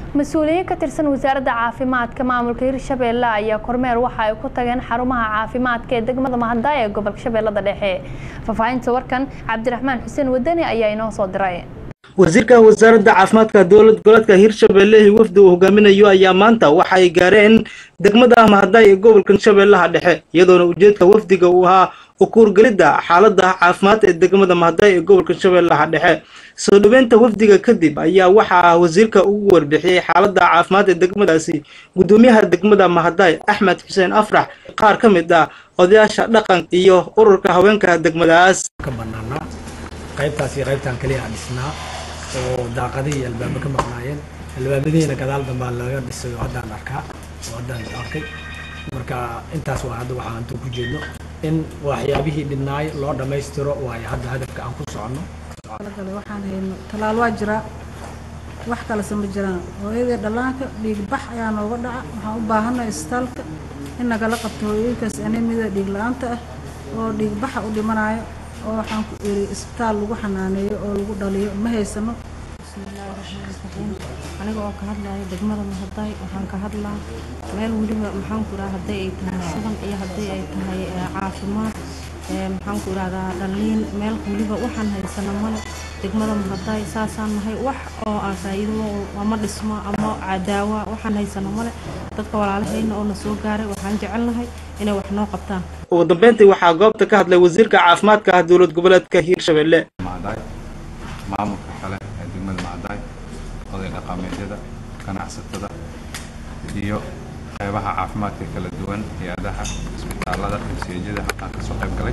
mas-uuliyiin ka tirsan wasaaradda caafimaadka maamulka hirshabeelle ayaa kormeer waxa ay ku tageen xarumaha caafimaadka ee degmada mahadaayo ee gobolka shabeellada dhexe faahfaahinta warkan cabdiraxmaan xuseen wadani ayaa inoo soo diray wasiirka wasaaradda caafimaadka dowlad goboleedka hirshabeelle wafdi uu hogaaminayo ayaa maanta waxa ay gaareen degmada mahadaay ee gobolka shabeellaha dhexe iyadoona ujeedka wafdiga uu ahaa ukuurgelidda xaaladda caafimaad ee degmada mahadaay ee gobolka shabeellaha dhexe soo dhaweynta wafdiga kadib ayaa waxaa wasiirka ugu warbixiyey xaaladda caafimaad ee degmadaasi guddoomiyaha degmada mahadaay axmed xuseen afrax qaar ka mid ah odayaasha dhaqanka iyo ururka haweenka degmadaas ka banaanaa qaybtaas iyo qaybtaan kaliya aan dhisnaa oo daaqadihii albaabo ka maqnaayeen albaabadihiina gadaal dambaa laga dhisay oo haddaan arkaa oo haddaan arkay marka intaas waa hadda waxaan intuu ku jeedno in waxyaabihii dhibnaay loo dhammaystiro waayo hadda hadafka aan ku soconno gale waxaan hayno talaal waa jiraa wax kalese ma jiraan hooyadii dhallaanka dhiig bax ayaa nooga dhaca waxaan u baahannahay isbitaalka in nagala qabto hooyooyinkaas anemida dhiig la-aanta ah oo dhiig baxa u dhimanayo oo waxaan ku iri isbitaal lagu xanaaneeyo oo lagu dhaliyo ma haysano bismillaahi raxmaani raxiim aniga oo ka hadlaya degmada mahadaay waxaan ka hadlaa meel weliba maxaan ku idhaha hadday ay tahay shuban iyo haddii ay tahay caafimaad maxaan ku idhahdaa dhaliin meel weliba waxaan haysana male degmada mahadaay saasaan nahay wax oo aan faa'iido ama dhismo ama cadaawa waxaan haysana male dadka walaalahayna oo na soo gaaray waxaan jecelnahay inay wax noo qabtaan ugu dambeyntii waxaa goobta ka hadlay wasiirka caafimaadka ah dowlad goboleedka hiirshabelle mahadaay maamulka kale ee degmada mahadaay oday dhaqameedyada ganacsatada iyo qeybaha caafimaadka kala duwan hay-adaha isbitaalada masiijada halkaan kasoo qayb galay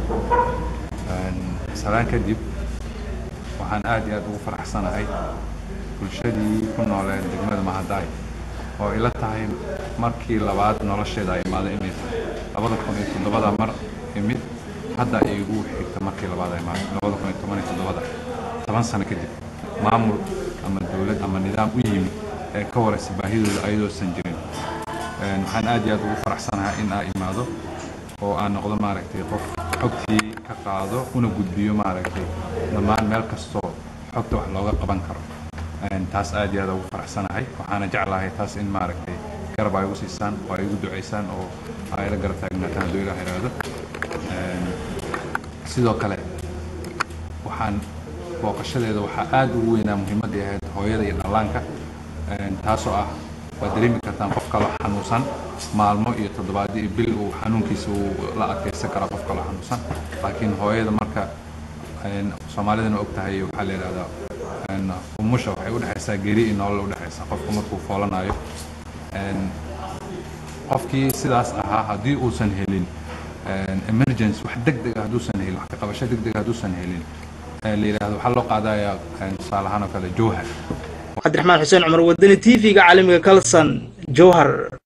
salaan kadib waxaan aad iyo aad ugu faraxsanahay bulshadii ku nooleed degmada mahadaay oo ila tahay markii labaad nolosheeda ay imaado inay tahay labada kun iyo toddobada mar imid hadda ay igu xigta markii labaad ay imaado labada kun iyo toban iyo toddobada toban sano kadib maamul ama dowlad ama nidaam u yimid ee ka waraysa baahidooda ayadoosan jirin waxaan aad iyo aad ugu faraxsanahay in aa imaado oo aan noqdo maaragtay qof xogtii ka qaado una gudbiyo maaragtay dhammaan meel kastoo xogta wax looga qaban karo taas aad iyo aad ugu faraxsanahay waxaana jeclahay taas in maaragtay garab ay igu siisaan oo ay igu duceysaan oo ay la garab taagnaataan hadduu ilaah iraado sidoo kale waxaan booqashadeeda waxaa aad ugu weynaa muhiimadii ahayd hooyada iyo dhallaanka taasoo ah waad dareemi kartaan qof kaloo xanuunsan maalmo iyo toddobaadyo iyo bil uu xanuunkiisa uu la adkaysan karaa qof kaloo xanuunsan laakiin hooyada marka soomaalidana og tahay waxaa la yidhahdaa umusha waxay udhexaysaa geri iyo nolol udhexaysa qofku markuu foolanayo qofkii sidaas ahaa haddii uusan helin emergency wax deg deg hadduusan helin wax ka qabasho deg deg hadduusan helin la yidhahdo waxaa loo qaadayaa tusaale ahaan oo kale jowhar cabdiraxmaan xuseen cumar wadani t v-ga caalamiga kalson jowhar